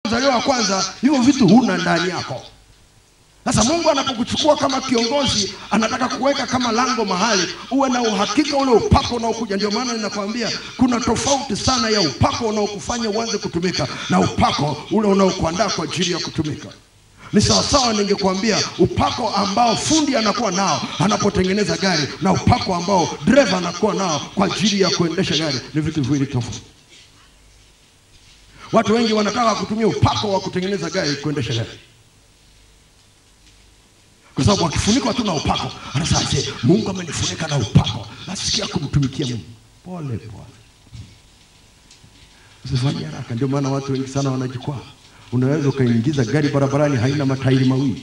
mzaliwa wa kwanza, hivyo vitu huna ndani yako. Sasa Mungu anapokuchukua kama kiongozi, anataka kuweka kama lango mahali, uwe na uhakika ule upako unaokuja. Ndio maana ninakwambia kuna tofauti sana ya upako unaokufanya uanze kutumika na upako ule unaokuandaa kwa ajili ya kutumika. Ni sawasawa, ningekwambia upako ambao fundi anakuwa nao anapotengeneza gari na upako ambao dereva anakuwa nao kwa ajili ya kuendesha gari ni vitu viwili tofauti. Watu wengi wanataka kutumia upako wa kutengeneza gari kuendesha gari kwa sababu akifunikwa tu na upako anasema "Je, Mungu amenifunika na upako, nasikia kumtumikia Mungu. Pole pole, usifanye haraka. Ndio maana watu wengi sana wanajikwaa. Unaweza ukaingiza gari barabarani haina matairi mawili,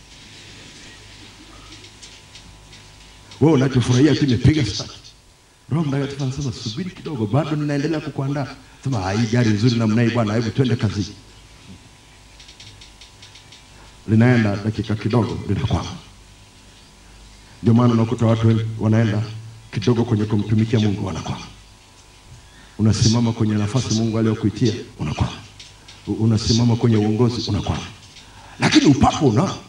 wewe unachofurahia tu imepiga start. Roho Mtakatifu anasema subiri kidogo, bado ninaendelea kukuandaa. Sema "Ah, hii gari nzuri namna hii bwana, hebu twende kazini linaenda dakika kidogo linakwama. Ndio maana unakuta watu wengi wanaenda kidogo kwenye kumtumikia Mungu wanakwama. Unasimama kwenye nafasi Mungu aliyokuitia unakwama, U- unasimama kwenye uongozi unakwama, lakini upako unao.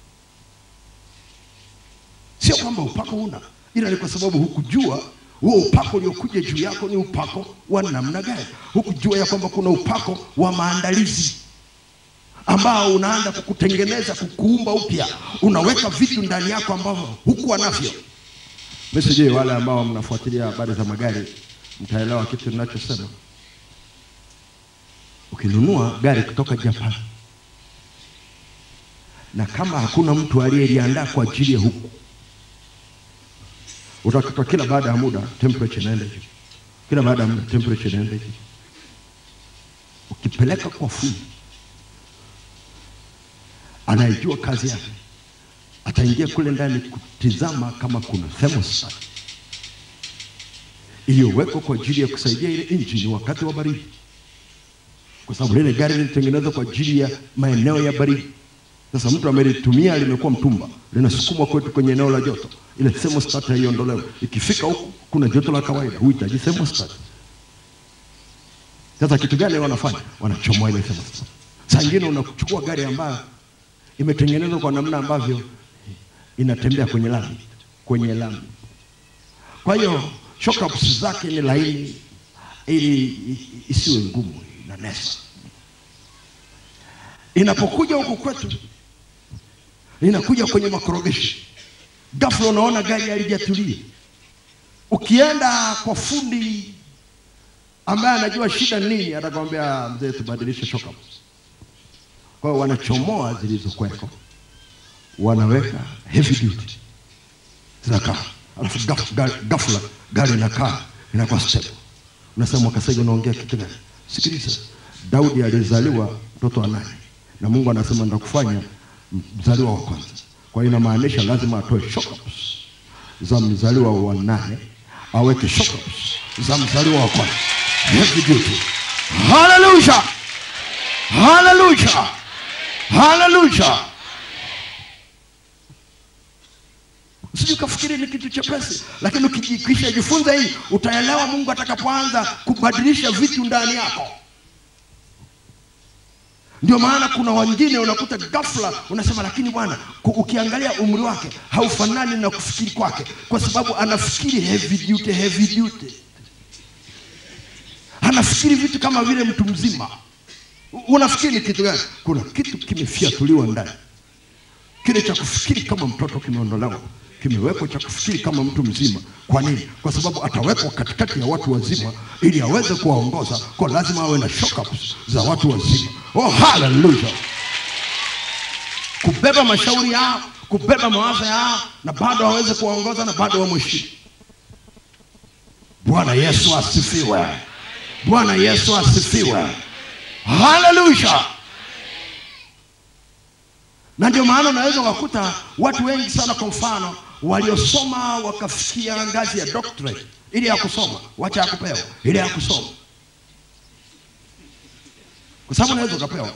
Sio kwamba upako una, ila ni kwa sababu hukujua huo upako uliokuja juu yako ni upako wa namna gani. Hukujua ya kwamba kuna upako wa maandalizi ambao unaanza kukutengeneza kukuumba upya, unaweka vitu ndani yako ambavyo hukuwa navyo. Mimi sijui wale ambao mnafuatilia habari za magari mtaelewa kitu ninachosema. Ukinunua gari kutoka Japan na kama hakuna mtu aliyeliandaa kwa ajili ya huku, utakuta kila baada ya muda temperature inaenda juu, kila baada ya muda temperature inaenda juu. Ukipeleka kwa fundi anayejua kazi yake ataingia kule ndani kutizama kama kuna thermostat iliyowekwa kwa ajili ya kusaidia ile injini wakati wa baridi, kwa sababu lile gari lilitengenezwa kwa ajili ya maeneo ya baridi. Sasa mtu amelitumia limekuwa mtumba, linasukumwa kwetu kwenye eneo la joto, ile thermostat haiondolewe. Ikifika huku kuna joto la kawaida, huhitaji thermostat. Sasa kitu gani wanafanya? Wanachomoa ile thermostat. Saa ingine unachukua gari ambayo imetengenezwa kwa namna ambavyo inatembea kwenye lami, kwenye lami. Kwa hiyo shock abs zake ni laini, ili i- isiwe ngumu, inanesa. Inapokuja huku kwetu, inakuja kwenye makorogeshi, ghafla unaona gari halijatulia. Ukienda kwa fundi ambaye anajua shida ni nini, atakwambia mzee, tubadilishe shock abs. Kwa hiyo wanachomoa zilizokuweko, wanaweka heavy duty zinakaa, alafu gaf- ga- ghafla gari inakaa inakuwa stable. Unasema Mwakasege, unaongea kitu gani? Sikiliza, Daudi alizaliwa mtoto wa nane na Mungu anasema nitakufanya mzaliwa wa kwanza. Kwa hiyo inamaanisha lazima atoe shock abs za mzaliwa wa nane aweke shock abs za mzaliwa wa kwanza, heavy duty. Hallelujah! Haleluya, haleluya. Usije ukafikiri ni kitu chepesi, lakini ukijikisha jifunza hii, utaelewa Mungu atakapoanza kubadilisha vitu ndani yako. Ndio maana kuna wengine unakuta ghafla unasema, lakini bwana, ku- ukiangalia umri wake haufanani na kufikiri kwake, kwa sababu anafikiri heavy duty, heavy duty, anafikiri vitu kama vile mtu mzima. Unafikiri ni kitu gani? Kuna kitu kimefiatuliwa ndani, kile cha kufikiri kama mtoto kimeondolewa, kimewekwa cha kufikiri kama mtu mzima. Kwa nini? Kwa sababu atawekwa katikati ya watu wazima ili aweze kuwaongoza, kwa lazima awe na shock ups za watu wazima. Oh, haleluya! Kubeba mashauri yao, kubeba mawazo yao, na bado aweze kuwaongoza na bado wamheshimu. Bwana Yesu asifiwe! Bwana Yesu asifiwe! Haleluya! Na ndio maana unaweza ukakuta watu wengi sana, kwa mfano, waliosoma wakafikia ngazi ya doctorate, ile ya kusoma, wacha ya kupewa, ile ya kusoma, kwa sababu unaweza ukapewa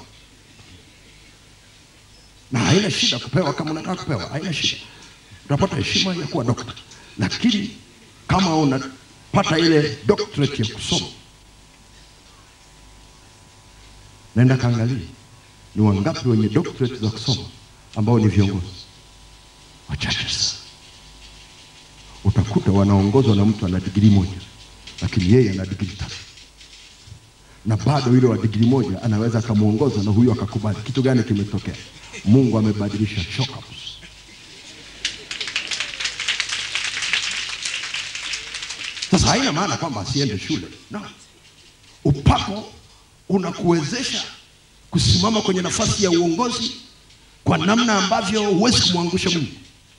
na haina shida kupewa. Kama unataka kupewa, haina shida, utapata heshima ya kuwa dokta, lakini kama unapata ile doctorate ya kusoma Naenda kaangalia ni wangapi wenye doctorate za kusoma ambao ni viongozi wachache sana. Utakuta wanaongozwa na mtu ana digrii moja, lakini yeye ana digrii tatu, na bado yule wa digrii moja anaweza akamwongoza na huyo akakubali. Kitu gani kimetokea? Mungu amebadilisha shock ups. Sasa haina maana kwamba asiende shule no. Upako unakuwezesha kusimama kwenye nafasi ya uongozi kwa namna ambavyo huwezi kumwangusha Mungu.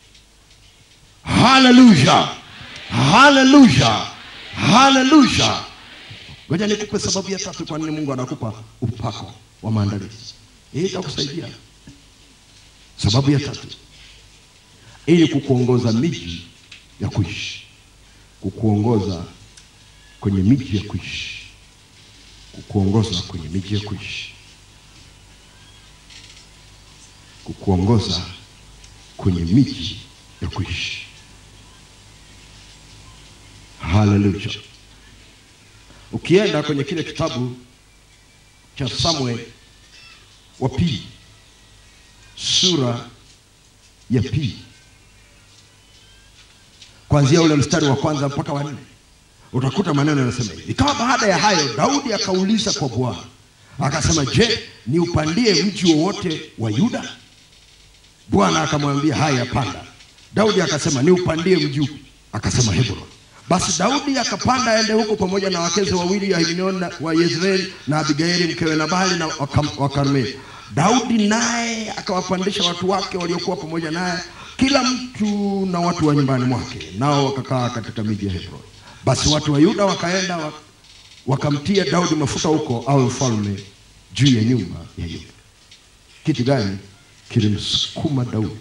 Haleluya, haleluya, haleluya. Ngoja nikupe sababu ya tatu kwa nini Mungu anakupa upako wa maandalizi. Hii itakusaidia. Sababu ya tatu, ili kukuongoza miji ya kuishi, kukuongoza kwenye miji ya kuishi, kukuongoza kwenye miji ya kuishi, kukuongoza kwenye miji ya kuishi. Haleluya! Ukienda kwenye kile kitabu cha Samuel wa pili sura ya pili kuanzia ule mstari wa kwanza mpaka wa nne utakuta maneno yanasema hivi: ikawa baada ya hayo, Daudi akauliza kwa Bwana akasema, je, ni upandie mji wowote wa Yuda? Bwana akamwambia, haya, panda. Daudi akasema, ni upandie mji upi? Akasema, Hebron. Basi Daudi akapanda aende huko pamoja na wakeze wawili Ahinoam wa Yezreeli na Abigaili mkewe Nabali na wa Karmeli. Daudi naye akawapandisha watu wake waliokuwa pamoja naye, kila mtu na watu wa nyumbani mwake, nao wakakaa katika miji ya Hebron. Basi watu wa Yuda wakaenda wa- wakamtia Daudi mafuta huko awe mfalme juu ya nyumba ya Yuda. Kitu gani kilimsukuma Daudi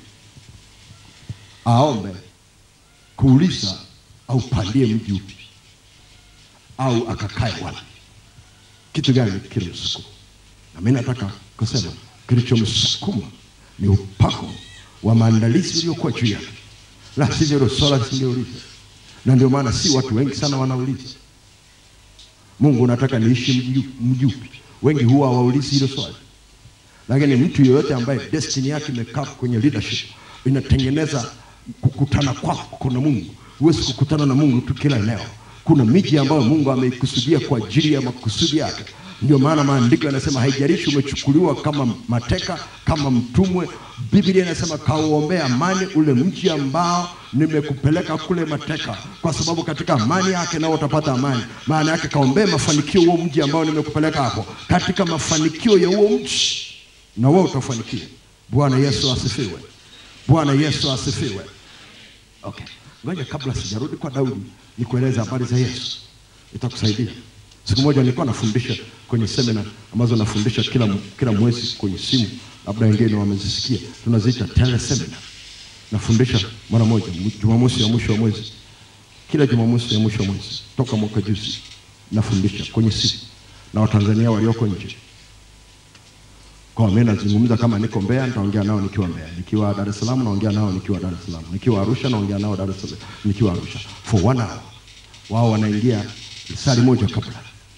aombe kuuliza aupandie mji upi au akakae wapi? Kitu gani kilimsukuma? Na mimi nataka kusema kilichomsukuma ni upako wa maandalizi uliokuwa juu yake, la sivyo hilo swala lisingeuliza. Na ndio maana si watu wengi sana wanauliza Mungu, unataka niishi mji upi- mji upi? Wengi huwa hawaulizi hilo swali, lakini mtu yeyote ambaye destiny yake imekaa kwenye leadership inatengeneza kukutana kwako na Mungu. Huwezi kukutana na Mungu tu kila eneo. Kuna miji ambayo Mungu ameikusudia kwa ajili ya makusudi yake. Ndio maana maandiko yanasema haijalishi umechukuliwa kama mateka, kama mtumwe, Biblia inasema kauombea amani ule mji ambao nimekupeleka kule mateka, kwa sababu katika amani yake nao utapata amani. Maana yake kaombee mafanikio huo mji ambao nimekupeleka hapo, katika mafanikio ya huo mji na wewe utafanikiwa. Bwana Yesu asifiwe. Bwana Yesu asifiwe. Okay, ngoja kabla sijarudi kwa Daudi nikueleze habari za Yesu, itakusaidia. Siku moja nilikuwa nafundisha kwenye semina ambazo nafundisha kila, kila mwezi kwenye simu, labda wengine wamezisikia, tunaziita tele seminar. Nafundisha mara moja mu- Jumamosi ya mwisho wa mwezi, kila Jumamosi ya mwisho wa mwezi toka mwaka juzi nafundisha kwenye simu na Watanzania walioko nje kwa mimi nazungumza kama niko Mbeya, nitaongea nao nikiwa Mbeya. Nikiwa Dar es Salaam naongea nao nikiwa Dar es Salaam. Nikiwa Arusha naongea nao Dar es Salaam, nikiwa Arusha. For one hour. Wao wanaingia sali moja kabla.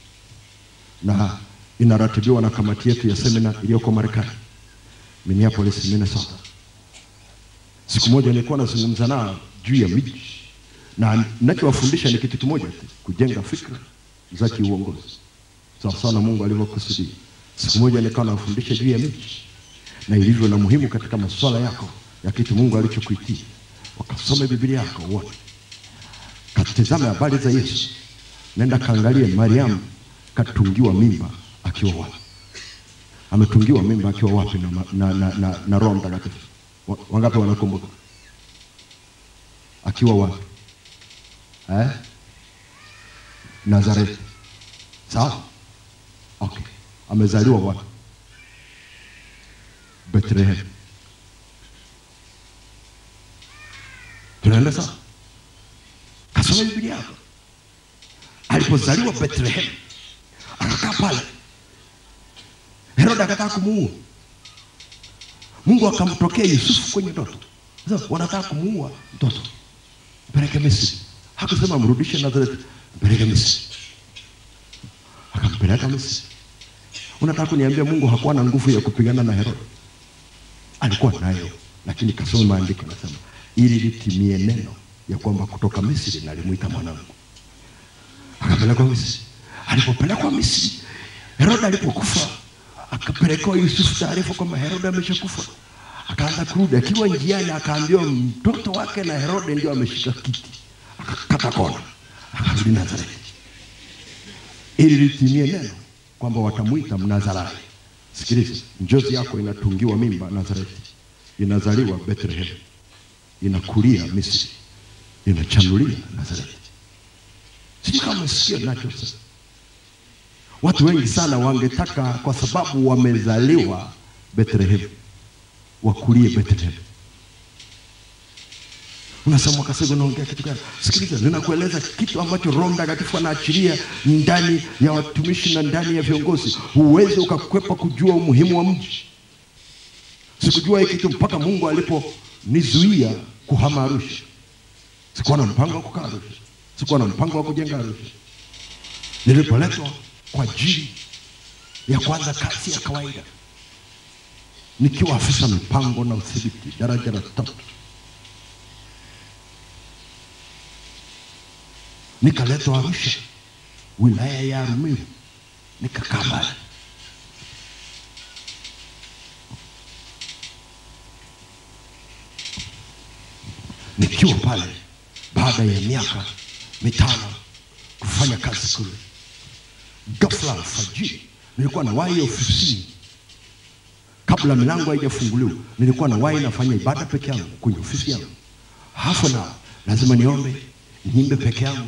Na inaratibiwa na kamati yetu ya semina iliyoko Marekani. Minneapolis, Minnesota. Siku moja nilikuwa nazungumza nao juu ya miji. Na ninachowafundisha ni kitu kimoja tu, kujenga fikra za kiuongozi sawa sawa na Mungu alivyokusudia. Siku moja nikawa nafundisha juu ya miji na ilivyo na muhimu katika masuala yako ya kitu Mungu alichokuitia. Wakasome Biblia yako wote, katizame habari za Yesu, nenda kaangalie Mariamu katungiwa mimba akiwa wapi, ametungiwa mimba akiwa wapi na, ma- na, na, na, na Roho Mtakatifu. Wa- Wangapi wanakumbuka? Akiwa wapi? Eh? Nazareti. Sawa? Okay. Amezaliwa wapi? Bethlehem. Tunaenda sawa? Kasoma Biblia yako. Alipozaliwa Bethlehem, akakaa pale. Herode akataka kumuua. Mungu akamtokea Yusufu kwenye ndoto. Sasa wanataka kumuua mtoto. Mpeleke Misri. Hakusema mrudishe Nazareti, mpeleke Misri. Akampeleka Misri. unataka kuniambia mungu hakuwa na nguvu ya kupigana na herode alikuwa nayo lakini kasome maandiko nasema ili litimie neno ya kwamba kutoka misri nalimwita mwanangu akapelekwa misri alipopelekwa misri herode alipokufa akapelekewa yusufu taarifa kwamba herode ameshakufa akaanza kurudi akiwa njiani akaambiwa mtoto wake na herode ndio ameshika kiti akakata kona akarudi nazareti ili litimie neno kwamba watamwita mnazarayo sikiliza njozi yako inatungiwa mimba nazareti inazaliwa bethlehem inakulia misri inachanulia nazareti sijui kama umesikia nachosema watu wengi sana wangetaka kwa sababu wamezaliwa bethlehem wakulie bethlehem unasema wakasema unaongea kitu gani sikiliza ninakueleza kitu ambacho roho mtakatifu anaachilia ndani ya watumishi na ndani ya viongozi huwezi ukakwepa kujua umuhimu wa mji sikujua hii kitu mpaka mungu aliponizuia kuhama arusha sikuwa na mpango wa kukaa arusha sikuwa na mpango wa kujenga arusha nilipoletwa kwa ajili ya kuanza kazi ya kawaida nikiwa afisa mipango na udhibiti daraja la tatu nikaletwa arusha wilaya ya arumiru nikakaa pale nikiwa pale baada ya miaka mitano kufanya kazi kule ghafla alfajiri nilikuwa na wahi ofisini kabla milango haijafunguliwa nilikuwa na wahi nafanya ibada peke yangu kwenye ofisi yangu hafu na lazima niombe niimbe peke yangu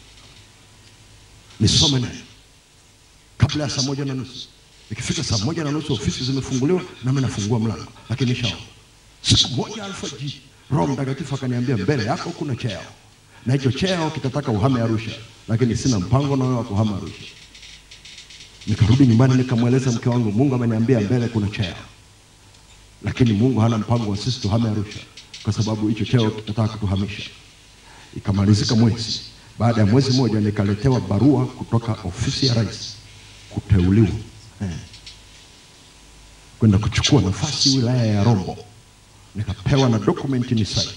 nisome naye kabla ya saa moja na nusu ikifika saa moja na nusu ofisi zimefunguliwa nami nafungua mlango lakini nishaomba siku moja alfajiri roho mtakatifu akaniambia mbele yako kuna cheo na hicho cheo kitataka uhame arusha lakini sina mpango na wewe wa kuhama arusha nikarudi nyumbani nikamweleza mke wangu mungu ameniambia mbele kuna cheo lakini mungu hana mpango wa sisi tuhame arusha kwa sababu hicho cheo kitataka kutuhamisha ikamalizika mwezi baada ya mwezi mmoja nikaletewa barua kutoka ofisi ya rais kuteuliwa eh, kwenda kuchukua nafasi wilaya ya rombo nikapewa na dokumenti ni saini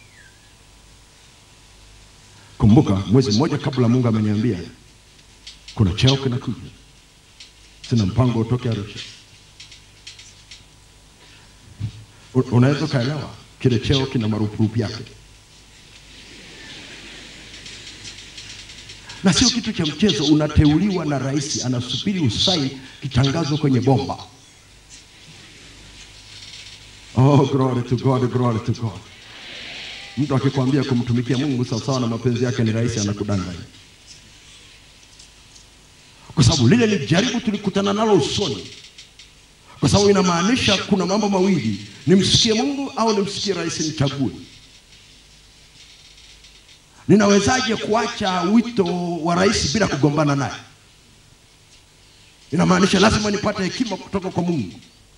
kumbuka mwezi mmoja kabla mungu ameniambia kuna cheo kinakuja sina mpango utoke arusha U- unaweza ukaelewa kile cheo kina marupurupu yake na sio kitu cha mchezo unateuliwa na rais anasubiri usai kitangazwa kwenye bomba oh glory to god glory to god mtu akikwambia kumtumikia mungu sawasawa na mapenzi yake ni rahisi anakudanganya kwa sababu lile ni jaribu tulikutana nalo usoni kwa sababu inamaanisha kuna mambo mawili nimsikie mungu au nimsikie rais nichague ninawezaje kuacha wito wa rais bila kugombana naye inamaanisha lazima nipate hekima kutoka kwa mungu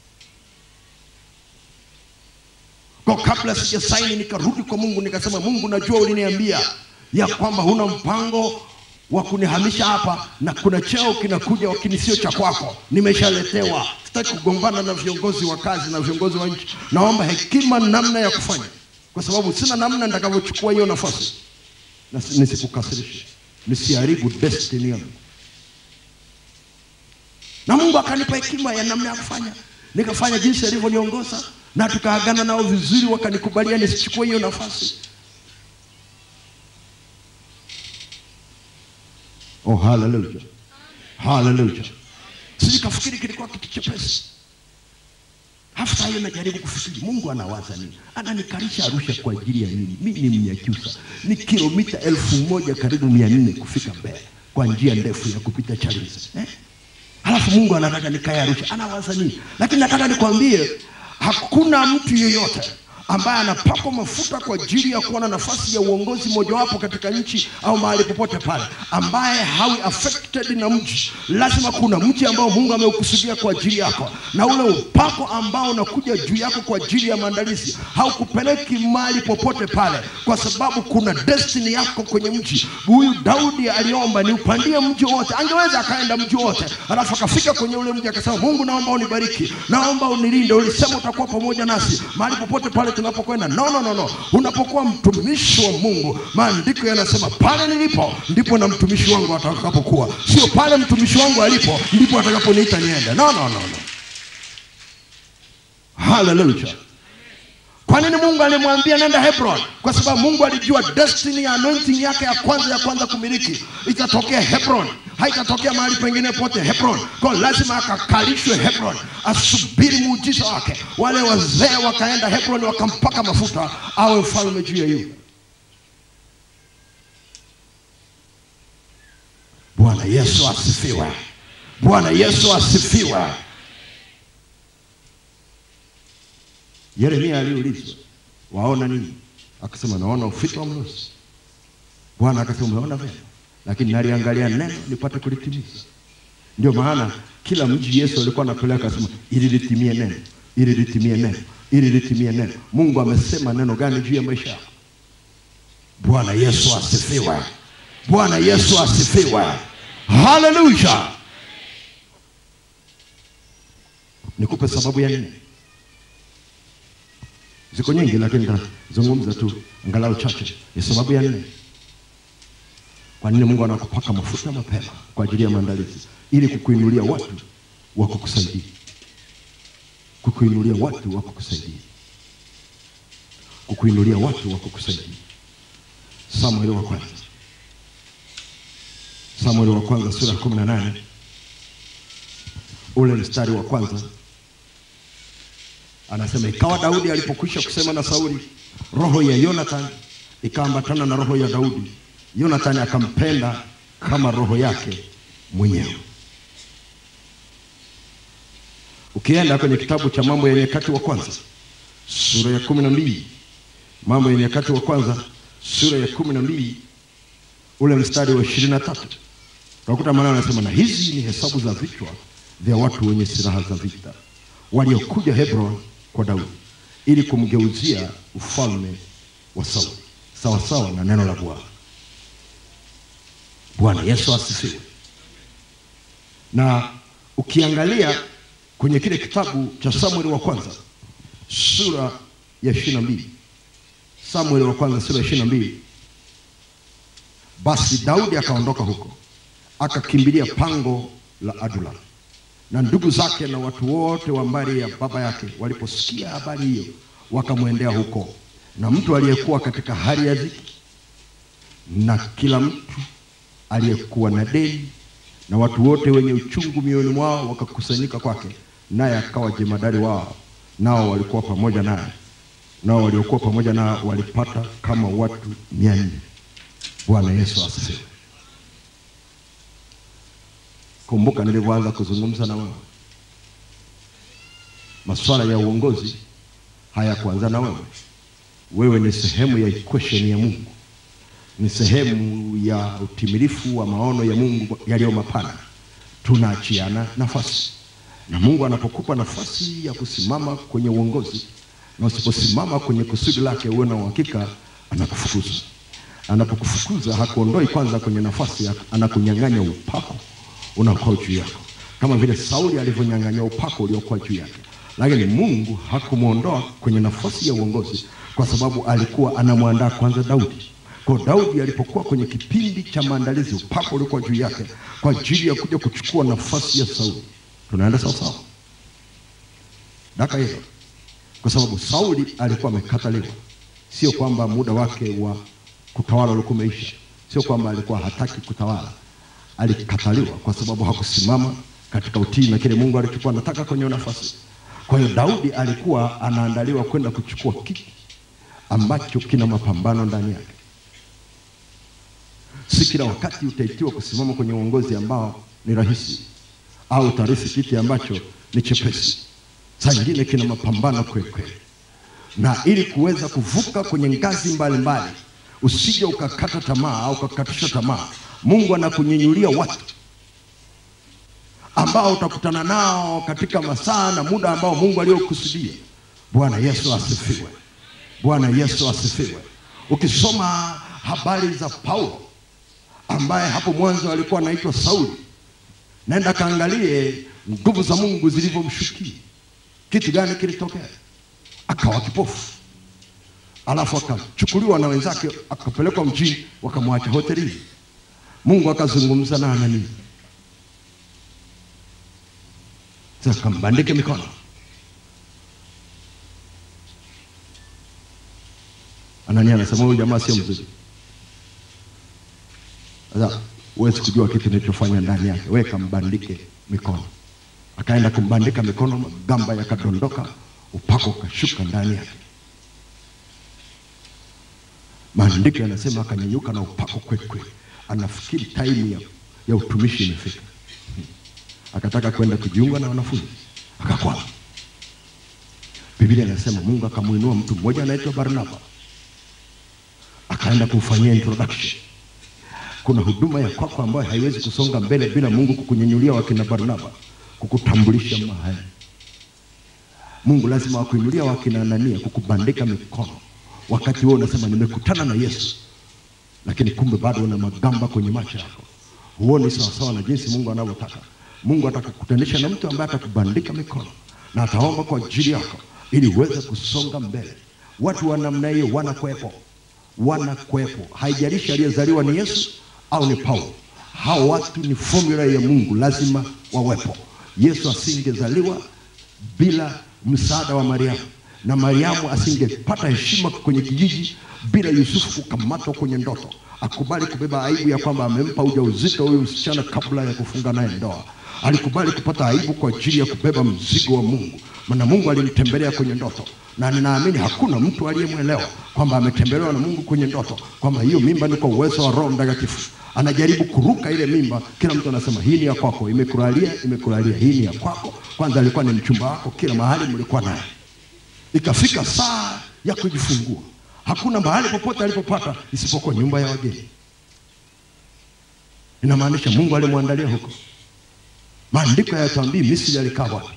kwa kabla sija saini nikarudi kwa mungu nikasema mungu najua uliniambia ya kwamba huna mpango wa kunihamisha hapa na kuna cheo kinakuja lakini sio cha kwako nimeshaletewa sitaki kugombana na viongozi wa kazi na viongozi wa nchi naomba hekima namna ya kufanya kwa sababu sina namna nitakavyochukua hiyo nafasi na si- nisikukasirishe nisiharibu destiny yangu na mungu akanipa hekima ya namna ya kufanya nikafanya jinsi alivyoniongoza na tukaagana nao vizuri wakanikubalia nisichukue hiyo nafasi oh haleluya haleluya sijikafikiri kilikuwa kitu chepesi hafsa hiyo najaribu kufikiri mungu anawaza nini ananikalisha arusha kwa ajili ya nini mi ni mnyakyusa ni kilomita elfu moja karibu mia nne kufika mbele kwa njia ndefu ya kupita chalinze eh? halafu mungu anataka nikae arusha anawaza nini lakini nataka nikwambie hakuna mtu yeyote ambaye anapakwa mafuta kwa ajili ya kuwa na nafasi ya uongozi mojawapo katika nchi au mahali popote pale, ambaye hawi affected na mji. Lazima kuna mji ambao Mungu ameukusudia kwa ajili yako, na ule upako ambao unakuja juu yako kwa ajili ya maandalizi haukupeleki mahali popote pale, kwa sababu kuna destiny yako kwenye mji. Huyu Daudi aliomba ni upandie mji wote, angeweza akaenda mji wote, alafu akafika kwenye ule mji akasema, Mungu naomba unibariki, naomba unilinde, ulisema utakuwa pamoja nasi mahali popote pale tunapokwenda. No, no, no, no. Unapokuwa mtumishi wa Mungu, maandiko yanasema pale nilipo ndipo na mtumishi wangu atakapokuwa, sio pale mtumishi wangu alipo ndipo atakaponiita niende. No, no, no, no. Haleluya. Kwa nini Mungu alimwambia nenda Hebron? Kwa sababu Mungu alijua destiny ya anointing yake ya kwanza ya kwanza kumiliki itatokea Hebron, haitatokea mahali pengine pote. Hebron, kwa lazima akakalishwe Hebron, asubiri muujiza wake. Wale wazee wakaenda Hebron, wakampaka mafuta awe mfalme juu ya Yuda. Bwana Yesu asifiwe! Bwana Yesu asifiwe! Yeremia aliulizwa waona nini? Akasema naona ufito wa mlozi. Bwana akasema umeona vyema, lakini naliangalia neno nipate kulitimiza. Ndio maana kila mji Yesu alikuwa anapeleka, akasema ili litimie neno, ili litimie neno, ili litimie neno. Mungu amesema neno gani juu ya maisha yako? Bwana Yesu asifiwe! Bwana Yesu asifiwe! Haleluya! Nikupe sababu ya nne ziko nyingi lakini nitazungumza tu angalau chache. Ni sababu ya nne, kwa nini Mungu anakupaka mafuta mapema kwa ajili ya maandalizi, ili kukuinulia watu wa kukusaidia, kukuinulia watu wa kukusaidia, kukuinulia watu wa kukusaidia. Samueli wa kwanza, Samueli wa kwanza sura ya kumi na nane ule mstari wa kwanza anasema ikawa Daudi alipokwisha kusema na Sauli, roho ya Yonathan ikaambatana na roho ya Daudi. Yonathan akampenda kama roho yake mwenyewe. Ukienda kwenye kitabu cha Mambo ya Nyakati wa kwanza sura ya kumi na mbili Mambo ya Nyakati wa kwanza sura ya kumi na mbili ule mstari wa ishirini na tatu utakuta maneno anasema, na hizi ni hesabu za vichwa vya watu wenye silaha za vita waliokuja Hebron kwa Daudi ili kumgeuzia ufalme wa Sauli sawasawa na neno la Bwana. Bwana Yesu asifiwe. Na ukiangalia kwenye kile kitabu cha Samueli wa kwanza sura ya ishirini na mbili Samueli wa kwanza sura ya ishirini na mbili basi Daudi akaondoka huko akakimbilia pango la Adulam na ndugu zake na watu wote wa mbari ya baba yake waliposikia habari hiyo wakamwendea huko, na mtu aliyekuwa katika hali ya dhiki na kila mtu aliyekuwa na deni na watu wote wenye uchungu mioyoni mwao wakakusanyika kwake, naye akawa jemadari wao, nao walikuwa pamoja naye, nao waliokuwa pamoja nao walipata kama watu mia nne. Bwana Yesu asifiwe. Kumbuka nilivyoanza kuzungumza na wewe, masuala ya uongozi hayakuanza na wewe. Wewe ni sehemu ya equation ya Mungu, ni sehemu ya utimilifu wa maono ya Mungu yaliyo mapana. Tunaachiana nafasi, na Mungu anapokupa nafasi ya kusimama kwenye uongozi, na usiposimama kwenye kusudi lake, uwe na uhakika anakufukuza. Anapokufukuza hakuondoi kwanza kwenye nafasi, anakunyang'anya upako unakuwa juu yako, kama vile Sauli alivyonyang'anywa upako uliokuwa juu yake. Lakini Mungu hakumwondoa kwenye nafasi ya uongozi, kwa sababu alikuwa anamwandaa kwanza Daudi. Kwa Daudi alipokuwa kwenye kipindi cha maandalizi, upako uliokuwa juu yake kwa ajili ya kuja kuchukua nafasi ya Sauli. Tunaenda sawasawa daka hilo, kwa sababu Sauli alikuwa amekataliwa. Sio kwamba muda wake wa kutawala ulikuwa umeisha, sio kwamba alikuwa hataki kutawala alikataliwa kwa sababu hakusimama katika utii na kile Mungu alichokuwa anataka kwenye nafasi. Kwa hiyo Daudi alikuwa anaandaliwa kwenda kuchukua kiti ambacho kina mapambano ndani yake. Si kila wakati utaitiwa kusimama kwenye uongozi ambao ni rahisi, au utarisi kiti ambacho ni chepesi. Saa nyingine kina mapambano kweli kweli. na ili kuweza kuvuka kwenye ngazi mbalimbali usije ukakata tamaa au ukakatisha tamaa mungu anakunyenyulia watu ambao utakutana nao katika masaa na muda ambao mungu aliyokusudia bwana yesu asifiwe bwana yesu asifiwe ukisoma habari za paulo ambaye hapo mwanzo alikuwa anaitwa sauli naenda kaangalie nguvu za mungu zilivyomshukia kitu gani kilitokea akawa kipofu alafu akachukuliwa na wenzake akapelekwa mjini wakamwacha hotelini mungu akazungumza na anania sasa kambandike mikono anania anasema huyu jamaa sio mzuri sasa huwezi kujua kitu nilichofanya ndani yake we kambandike mikono akaenda kumbandika mikono magamba yakadondoka upako ukashuka ndani yake maandiko yanasema akanyanyuka na upako kwelikweli anafikiri taimu ya, ya utumishi imefika akataka kwenda kujiunga na wanafunzi akakwama biblia inasema mungu akamwinua mtu mmoja anaitwa barnaba akaenda kumfanyia introduction kuna huduma ya kwako ambayo haiwezi kusonga mbele bila mungu kukunyenyulia wakina barnaba kukutambulisha mahali mungu lazima wakuinulia wakina anania kukubandika mikono wakati huo unasema nimekutana na yesu lakini kumbe bado una magamba kwenye macho yako huoni sawasawa na jinsi mungu anavyotaka mungu atakukutanisha na mtu ambaye atakubandika mikono na ataomba kwa ajili yako ili uweze kusonga mbele watu wa namna hiyo wanakwepo wanakwepo haijalishi aliyezaliwa ni yesu au ni paulo hao watu ni formula ya mungu lazima wawepo yesu asingezaliwa bila msaada wa mariamu na mariamu asingepata heshima kwenye kijiji bila yusufu kukamatwa kwenye ndoto akubali kubeba aibu ya kwamba amempa ujauzito huyu msichana kabla ya kufunga naye ndoa alikubali kupata aibu kwa ajili ya kubeba mzigo wa mungu maana mungu alimtembelea kwenye ndoto na ninaamini hakuna mtu aliyemwelewa kwamba ametembelewa na mungu kwenye ndoto kwamba hiyo mimba ni kwa uwezo wa roho mtakatifu anajaribu kuruka ile mimba kila mtu anasema hii ni ya kwako imekulalia imekulalia hii ni ya kwako kwanza alikuwa ni mchumba wako kila mahali mlikuwa naye ikafika saa ya kujifungua hakuna mahali popote alipopata isipokuwa nyumba ya wageni inamaanisha mungu alimwandalia huko maandiko hayatuambii misri alikaa wapi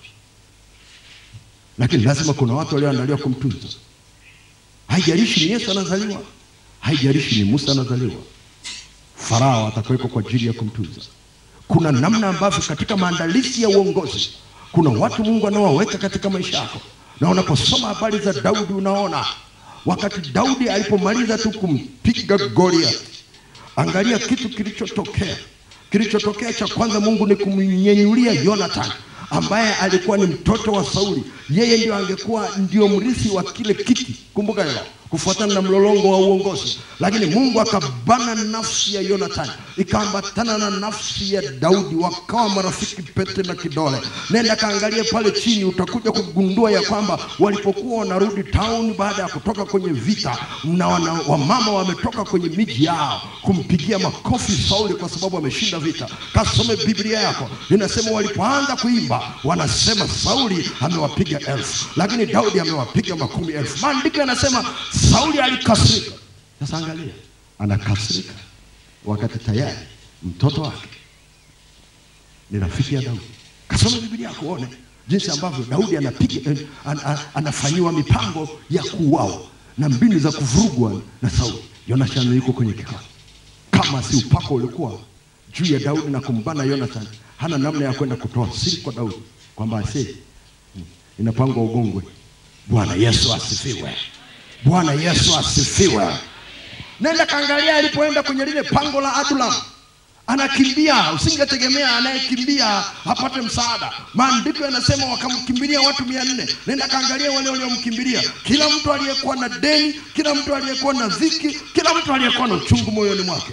lakini lazima kuna watu walioandaliwa kumtunza haijalishi ni yesu anazaliwa haijalishi ni musa anazaliwa farao atakuwekwa kwa ajili ya kumtunza kuna namna ambavyo katika maandalizi ya uongozi kuna watu mungu anaowaweka katika maisha yako na unaposoma habari za daudi unaona wakati daudi alipomaliza tu kumpiga goliath angalia kitu kilichotokea kilichotokea cha kwanza mungu ni kumnyenyulia yonathan ambaye alikuwa ni mtoto wa sauli yeye ndio angekuwa ndio mrithi wa kile kiti kumbuka hilo kufuatana na mlolongo wa uongozi lakini mungu akabana nafsi ya yonathan ikaambatana na nafsi ya daudi wakawa marafiki pete na kidole nenda kaangalie pale chini utakuja kugundua ya kwamba walipokuwa wanarudi town baada ya kutoka kwenye vita na wana, wamama wametoka kwenye miji yao kumpigia makofi sauli kwa sababu ameshinda vita kasome biblia yako inasema walipoanza kuimba wanasema sauli amewapiga elfu lakini daudi amewapiga makumi elfu maandiko yanasema sauli alikasirika sasa angalia anakasirika wakati tayari mtoto wake ni rafiki ya daudi kasome biblia yako uone jinsi ambavyo daudi anapiga eh, an, an, anafanyiwa mipango ya kuuawa na mbinu za kuvurugwa na sauli yonathan yuko kwenye kikao kama si upako ulikuwa juu ya daudi na kumbana yonathan hana namna ya kwenda kutoa siri kwa daudi kwamba ase inapangwa ugongwe bwana yesu asifiwe bwana yesu asifiwe nenda kaangalia alipoenda kwenye lile pango la adulam anakimbia usingetegemea anayekimbia apate msaada maandiko yanasema wakamkimbilia watu mia nne nenda kaangalia wale waliomkimbilia kila mtu aliyekuwa na deni kila mtu aliyekuwa na dhiki kila mtu aliyekuwa na uchungu moyoni mwake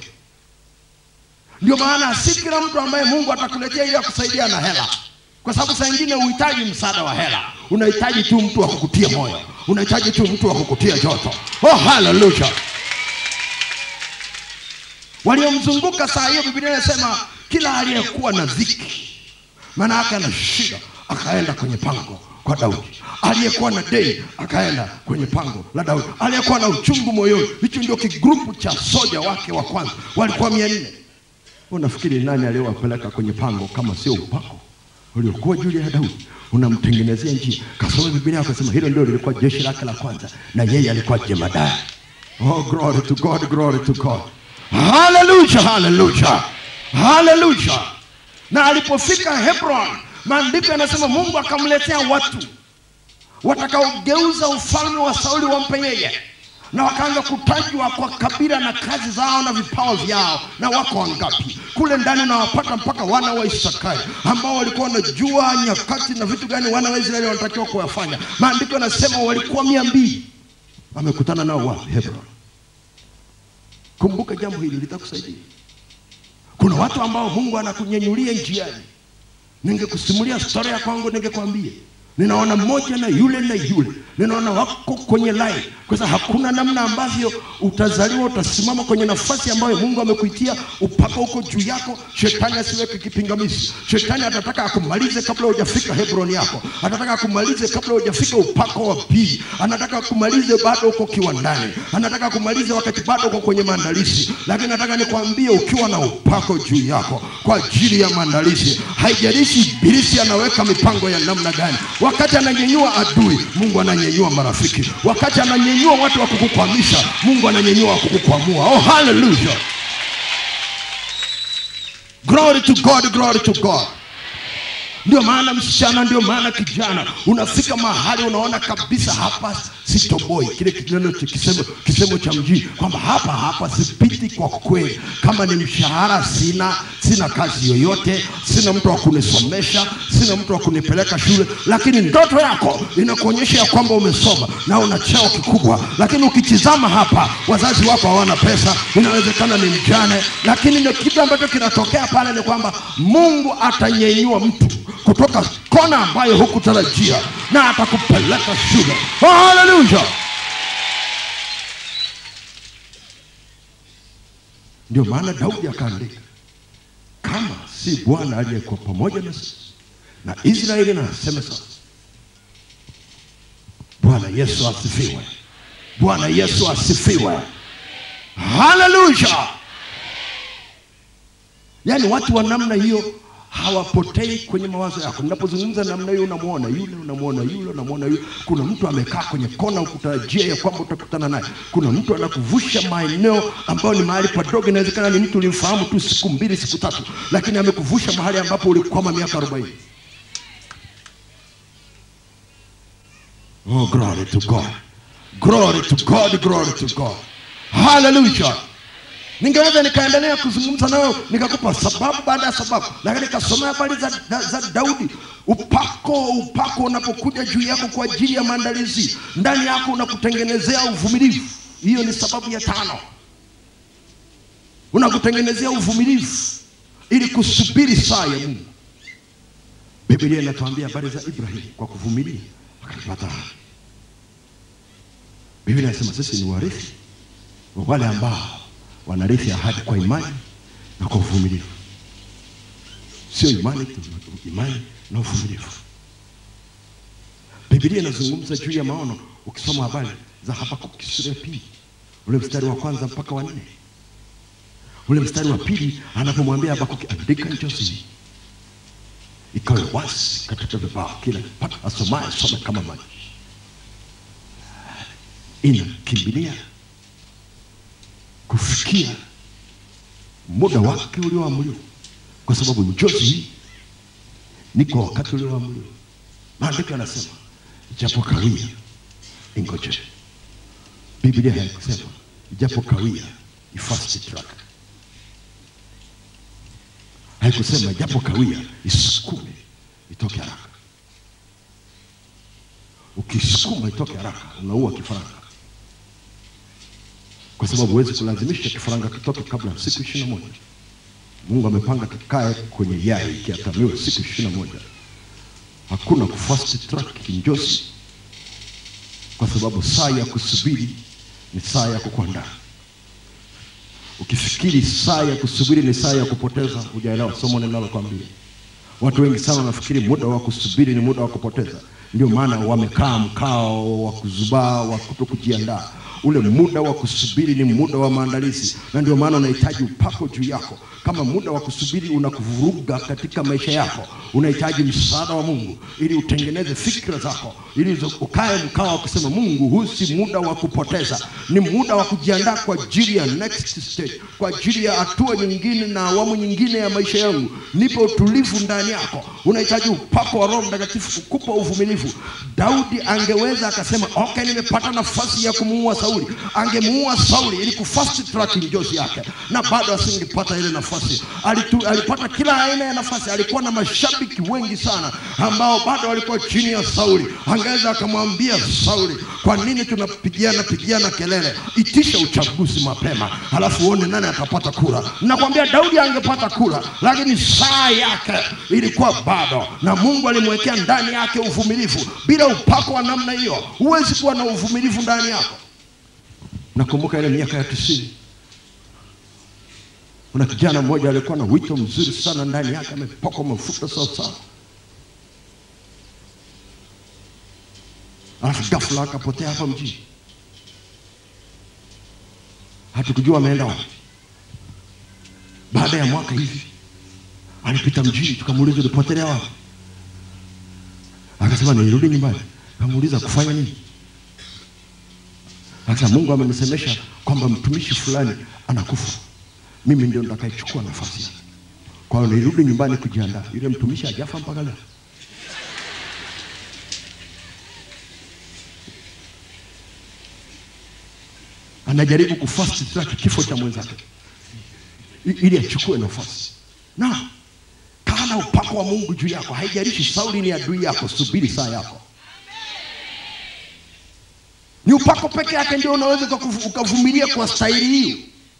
ndio maana si kila mtu ambaye mungu atakuletea ili akusaidia na hela kwa sababu saa ingine uhitaji msaada wa hela unahitaji tu mtu wa kukutia moyo unahitaji tu mtu wa kukutia joto oh haleluya waliomzunguka saa hiyo biblia inasema kila aliyekuwa na dhiki maana yake ana shida akaenda kwenye pango kwa Daudi. Aliyekuwa na dei akaenda kwenye pango la Daudi. Aliyekuwa na uchungu moyoni, hicho ndio kigrupu cha soja wake wa kwanza, walikuwa mia nne. Unafikiri nani aliyowapeleka kwenye pango kama sio upako uliokuwa juu ya Daudi? Unamtengenezea njia. Kasoma Biblia akasema hilo ndio lilikuwa jeshi lake la kwanza, na yeye alikuwa jemadari. Oh, glory to God, glory to God. Hallelujah, hallelujah, hallelujah. Na alipofika Hebron, maandiko yanasema Mungu akamletea watu watakaogeuza ufalme wa Sauli wampe yeye, na wakaanza kutajwa kwa kabila na kazi zao na vipawa vyao, na wako wangapi kule ndani, na wapata mpaka wana wa Isakari ambao walikuwa wanajua nyakati na vitu gani wana wa Israeli wanatakiwa kuyafanya. Maandiko yanasema walikuwa mia mbili. Amekutana nao wapi? Hebron. Kumbuka jambo hili litakusaidia. Kuna watu ambao Mungu anakunyanyulia njiani. Ningekusimulia storia ya kwangu, ningekwambia ninaona mmoja na yule na yule, ninaona wako kwenye line, kwa sababu hakuna namna ambavyo utazaliwa utasimama kwenye nafasi ambayo Mungu amekuitia, upako uko juu yako. Shetani asiweke kipingamizi. Shetani atataka akumalize kabla hujafika Hebron yako, atataka akumalize kabla hujafika upako wa pili, anataka akumalize bado uko kiwandani, anataka akumalize wakati bado uko kwenye maandalizi. Lakini nataka nikwambie, ukiwa na upako juu yako kwa ajili ya maandalizi, haijalishi ibilisi anaweka mipango ya namna gani. Wakati ananyenyua adui, Mungu ananyenyua marafiki. Wakati ananyenyua watu wa kukukwamisha, Mungu ananyenyua wa kukukwamua. Oh, hallelujah! Glory to God, glory to God. Ndio maana msichana, ndio maana kijana, unafika mahali unaona kabisa hapa sitoboi, kile kineno cha kisemo, kisemo cha mjini kwamba hapa hapa sipiti kwa kweli. Kama ni mshahara sina, sina kazi yoyote, sina mtu wa kunisomesha, sina mtu wa kunipeleka shule, lakini ndoto yako inakuonyesha ya kwamba umesoma na una cheo kikubwa, lakini ukitizama hapa, wazazi wako hawana pesa, inawezekana ni mjane, lakini ndio kitu ambacho kinatokea pale ni kwamba Mungu atanyenyua mtu kutoka kona ambayo hukutarajia na atakupeleka shule. Oh, haleluya! Ndio maana Daudi akaandika, kama si Bwana aliyekuwa pamoja na sisi na Israeli na aseme sasa. Bwana Yesu asifiwe! Bwana Yesu asifiwe! Haleluya! Yaani watu wa namna hiyo hawapotei kwenye mawazo yako. Ninapozungumza namna hiyo, unamwona yule, unamwona yule, unamwona yule. Kuna mtu amekaa kwenye kona, ukutarajia ya kwamba utakutana naye. Kuna mtu anakuvusha maeneo ambayo ni mahali padogo, inawezekana ni mtu ulimfahamu tu siku mbili, siku tatu, lakini amekuvusha mahali ambapo ulikwama miaka arobaini. Oh, glory to God, glory to God, glory to God, hallelujah. Ningeweza nikaendelea kuzungumza nawe nikakupa sababu baada ya sababu, lakini nikasomea habari za, za, za Daudi. Upako, upako unapokuja juu yako kwa ajili ya maandalizi, ndani yako unakutengenezea uvumilivu. Hiyo ni sababu ya tano, unakutengenezea uvumilivu ili kusubiri saa ya Mungu. Biblia inatuambia habari za Ibrahim, kwa kuvumilia akapata. Biblia inasema sisi ni warithi wa wale ambao wanarithi ahadi kwa imani na kwa uvumilivu, sio imani tu, imani na uvumilivu. Biblia inazungumza juu ya maono. Ukisoma habari za Habakuki sura ya pili ule mstari wa kwanza mpaka wa nne, ule mstari wa pili anapomwambia Habakuki, andika njozi hii ikawe wazi katika vibao, kila pata asomaye some kama maji. Inakimbilia kufikia muda wake ulioamriwa, kwa sababu njozi hii ni kwa wakati ulioamriwa. Maandiko yanasema japo kawia ingoje. Biblia haikusema japo kawia ifast track, haikusema japo kawia isukume itoke haraka. Ukisukuma itoke haraka, unaua kifaranga kwa sababu huwezi kulazimisha kifaranga kitoke kabla ya siku ishirini na moja. Mungu amepanga kikae kwenye yai kiatamiwe siku ishirini na moja. Hakuna kufast track kinjozi, kwa sababu saa ya kusubiri ni saa ya kukuandaa. Ukifikiri saa ya kusubiri ni saa ya kupoteza, hujaelewa somo ninalokwambia. Watu wengi sana wanafikiri muda wa kusubiri ni muda wa kupoteza. ndio maana wamekaa mkao wa kuzubaa wa kuto kujiandaa ule muda wa kusubiri ni muda wa maandalizi na ndio maana unahitaji upako juu yako kama muda wa kusubiri unakuvuruga katika maisha yako unahitaji msaada wa mungu ili utengeneze fikra zako ili uzo- ukae mkao wa kusema mungu huu si muda wa kupoteza ni muda wa kujiandaa kwa ajili ya next stage kwa ajili ya hatua nyingine na awamu nyingine ya maisha yangu nipe utulivu ndani yako unahitaji upako wa roho mtakatifu kukupa uvumilivu daudi angeweza akasema okay nimepata nafasi ya kumuua sauli angemuua sauli ili kufast track njozi yake na bado asingepata ile nafasi Alitu, alipata kila aina ya nafasi alikuwa na mashabiki wengi sana ambao bado walikuwa chini ya sauli angeweza akamwambia sauli kwa nini tunapigiana pigiana kelele itisha uchaguzi mapema halafu uone nani atapata kura nakwambia daudi angepata kura lakini saa yake ilikuwa bado na mungu alimwekea ndani yake uvumilivu bila upako wa namna hiyo huwezi kuwa na uvumilivu ndani yako nakumbuka ile miaka ya tisini kuna kijana mmoja alikuwa na wito mzuri sana ndani yake amepakwa mafuta sawasawa alafu ghafla akapotea hapa mjini hatukujua ameenda wapi baada ya mwaka hivi alipita mjini tukamuuliza ulipotelea wapi akasema nilirudi nyumbani kamuuliza kufanya nini akasema mungu amenisemesha kwamba mtumishi fulani anakufa mimi ndio nitakayechukua nafasi yake kwa hiyo nilirudi nyumbani kujiandaa yule mtumishi hajafa mpaka leo anajaribu kufast track kifo cha mwenzake i- ili achukue nafasi na kaa na upako wa mungu juu yako haijalishi sauli ni adui yako subiri saa yako ni upako peke yake ndio unaweza ukakuvu- ukavumilia kwa staili hiyo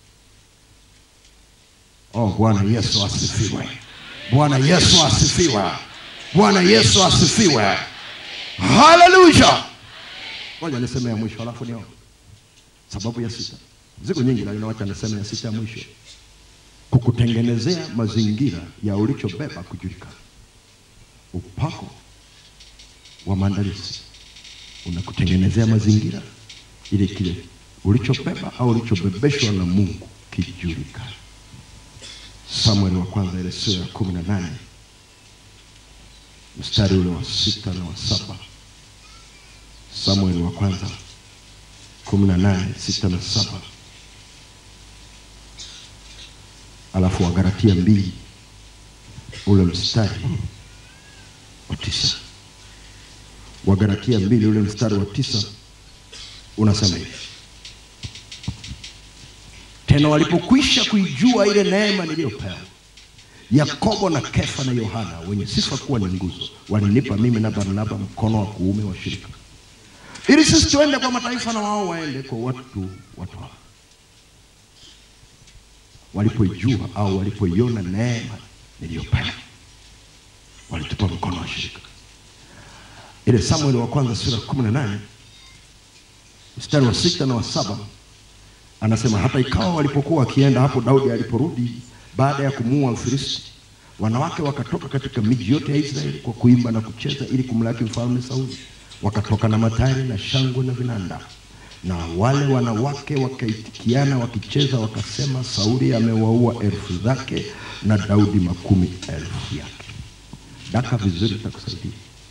oh bwana yesu asifiwe bwana yesu asifiwe bwana yesu asifiwe haleluya moja niseme ya mwisho alafu niombe sababu ya sita ziko nyingi lakini wacha niseme ya sita ya mwisho kukutengenezea mazingira ya ulichobeba kujulikana upako wa maandalizi unakutengenezea mazingira ili kile ulichobeba au ulichobebeshwa na mungu kijulikane samueli wa kwanza ile sura ya kumi na nane mstari ule wa sita na wa saba samueli wa kwanza kumi na nane sita na saba alafu wagaratia mbili ule mstari wa tisa wagaratia mbili ule mstari wa tisa unasema hivi tena walipokwisha kuijua ile neema niliyopewa yakobo na kefa na yohana wenye sifa kuwa ni nguzo walinipa mimi na barnaba mkono wa kuume wa shirika ili sisi tuende kwa mataifa na wao waende kwa watu watu hao walipoijua au walipoiona neema niliyopewa walitupa mkono wa shirika ile samueli wa kwanza sura kumi na nane mstari wa sita na wa saba anasema hata ikawa walipokuwa wakienda hapo daudi aliporudi baada ya kumuua mfilisti wanawake wakatoka katika miji yote ya israeli kwa kuimba na kucheza ili kumlaki mfalme sauli wakatoka na matari na shangwe na vinanda na wale wanawake wakaitikiana wakicheza wakasema sauli amewaua elfu zake na daudi makumi elfu yake daka vizuri takusaidia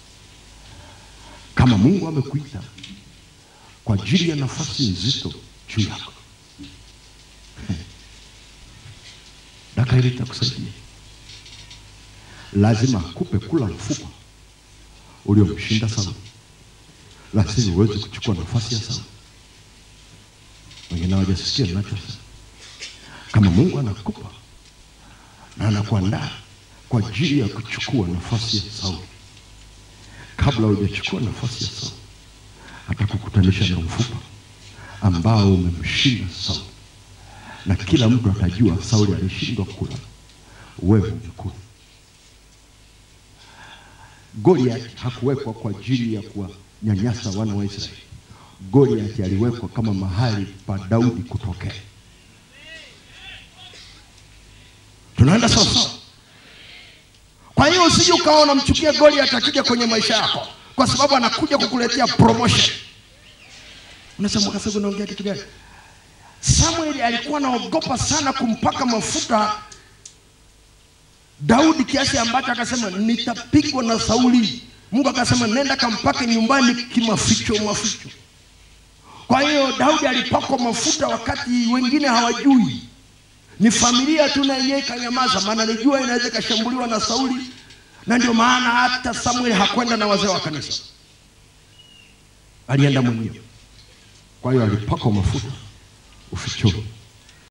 kama mungu amekuita kwa ajili ya nafasi nzito juu yako daka hili litakusaidia lazima akupe kula mfupa uliomshinda sauli lazima uweze kuchukua nafasi ya sauli wengine hawajasikia ninachosema kama mungu anakupa na anakuandaa kwa ajili ya kuchukua nafasi ya sauli kabla hujachukua nafasi ya sauli atakukutanisha na mfupa ambao umemshinda sauli na kila mtu atajua sauli alishindwa kula wewe umekula goliath hakuwekwa kwa ajili ya kuwanyanyasa wana wa israeli goliath aliwekwa kama mahali pa daudi kutokea tunaenda sawasawa kwa hiyo usije ukawa unamchukia goliath akija kwenye maisha yako kwa sababu anakuja kukuletea promotion. Unasema kasema unaongea kitu gani? Samueli alikuwa anaogopa sana kumpaka mafuta Daudi kiasi ambacho akasema nitapigwa na Sauli. Mungu akasema nenda kampake nyumbani kimaficho maficho. Kwa hiyo Daudi alipakwa mafuta wakati wengine hawajui, ni familia tu na yenyewe ikanyamaza, maana alijua inaweza ikashambuliwa na Sauli, na ndio maana hata Samueli hakwenda na wazee wa kanisa, alienda mwenyewe. Kwa hiyo alipakwa mafuta ufichoni.